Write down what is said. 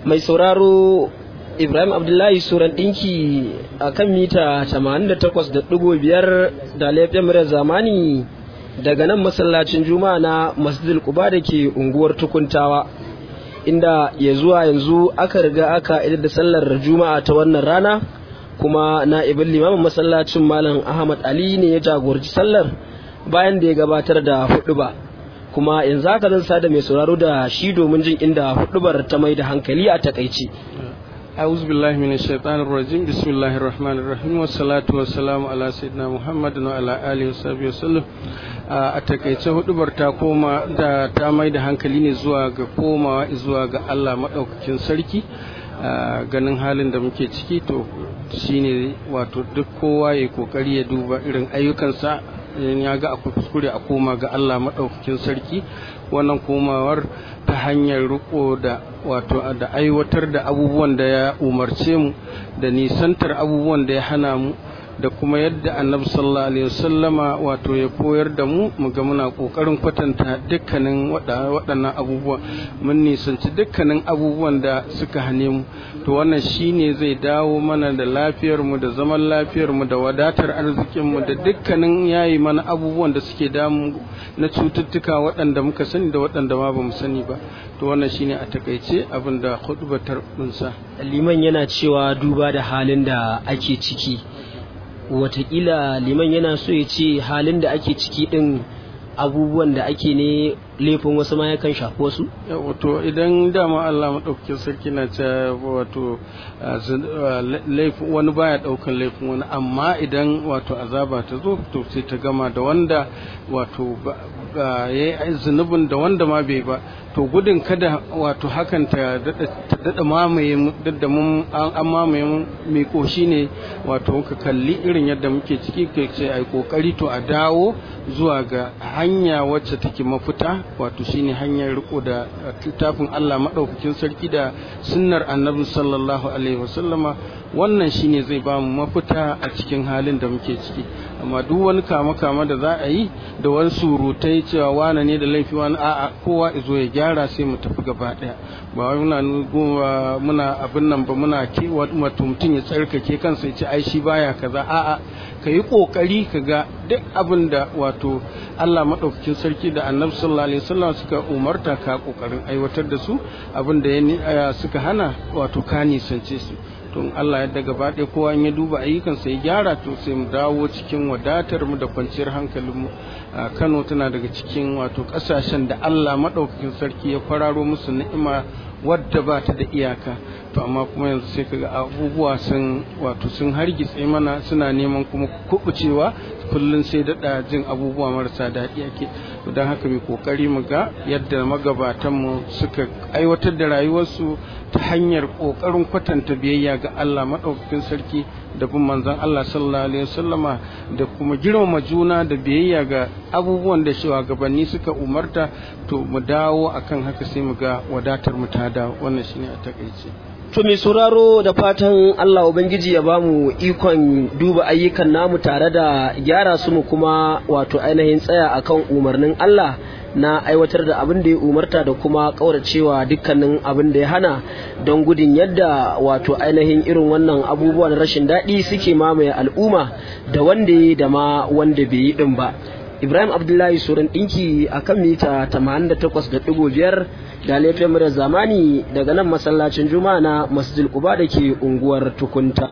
mai sauraro ibrahim abdullahi suran ɗinki a kan mita 88.5 da laifin murar zamani daga nan masallacin juma'a na masjidil kuba da ke unguwar tukuntawa inda ya zuwa yanzu aka riga aka idar da sallar juma'a ta wannan rana kuma na ibin limamin masallacin malam ahmad ali ne ya jagoranci sallar bayan da ya gabatar da hudu ba kuma yanzu haka zan sada mai sauraro da shi domin jin inda hudubar ta mai da hankali a takaici أعوذ بالله من الشيطان الرجيم بسم الله الرحمن الرحيم والصلاة والسلام على سيدنا محمد وعلى آله وصحبه وسلم a takaice hudubar ta koma da ta mai da hankali ne zuwa ga komawa zuwa ga Allah maɗaukakin sarki ganin halin da muke ciki to shine wato duk kowa ya kokari ya duba irin ayyukansa ya ga akwai kuskure a koma ga Allah maɗaukakin sarki wannan komawar ta hanyar riko da wato da aiwatar da abubuwan da ya umarce mu da nisantar abubuwan da ya hana mu da kuma yadda annabi sallallahu alaihi wasallama wato ya koyar da mu mu ga muna kokarin kwatanta dukkanin waɗannan abubuwa mun nisanci dukkanin abubuwan da suka hane mu to wannan shine zai dawo mana da lafiyar mu da zaman lafiyar mu da wadatar arzikin mu da dukkanin yayi mana abubuwan da suke damu na cututtuka waɗanda muka sani da waɗanda ma bamu sani ba to wannan shine a takaice abin da khutbatar dunsa liman yana cewa duba da halin da ake ciki watakila liman yana so ya ce halin da ake ciki din abubuwan da ake ne laifin wasu ma yakan shafi wasu? wato idan dama Allah maɗaukakin sarki na ce wato wani baya ɗaukan laifin wani amma idan wato azaba ta zo to sai ta gama da wanda wato ya yi zunubin da wanda ma bai ba to gudun kada wato hakan ta daɗa mamaye duk da mun an mamaye mun mai koshi ne wato muka kalli irin yadda muke ciki kai ce ai kokari to a dawo zuwa ga hanya wacce take mafita wato shine hanyar riko da littafin Allah madaukakin sarki da sunnar annabi sallallahu alaihi wasallama wannan shine zai ba mu mafita a cikin halin da muke ciki amma duk wani kama kama da za a yi da wani surutai cewa wane ne da laifi wani a'a kowa izo ya gyara sai mu tafi gaba daya ba wai muna muna abin nan ba muna ke wato mutum ya tsarkake kansa ya ce ai shi baya kaza a'a ka yi kokari ka ga duk abin da wato Allah madaukakin sarki da Annabi sallallahu alaihi wasallam suka umarta ka kokarin aiwatar da su abin da ya suka hana wato ka nisance su tun Allah yadda gaba ɗaya kowa ya duba ayyukansa ya gyara to sai mu dawo cikin wadatar mu da kwanciyar hankalin mu Kano tana daga cikin wato ƙasashen da Allah maɗaukakin sarki ya kwararo musu ni'ima wadda ba ta da iyaka to amma kuma yanzu sai kaga abubuwa sun wato sun hargitse mana suna neman kuma kubucewa kullum sai daɗa jin abubuwa marasa daɗi ake don haka mai kokari mu ga yadda magabatanmu suka aiwatar da rayuwarsu ta hanyar kokarin kwatanta biyayya ga Allah maɗaukakin sarki da bin manzon Allah sallallahu alaihi wasallama da kuma girmama juna da biyayya ga abubuwan da shugabanni suka umarta to mu dawo akan haka sai mu ga wadatar mu ta dawo wannan shine a takaice To mai sauraro da fatan Allah Ubangiji ya ba mu ikon duba ayyukan namu tare da gyara su mu kuma wato ainihin tsaya akan umarnin Allah na aiwatar da abin da ya umarta da kuma kauracewa dukkanin abin da ya hana don gudun yadda wato ainihin irin wannan abubuwan rashin daɗi suke mamaye al'umma da wanda ya da ma wanda bai yi ɗin ba. Ibrahim Abdullahi Suran ɗinki a kan mita 88.5 da laifin zamani daga nan masallacin Juma'a na Masjid Quba da ke unguwar Tukunta.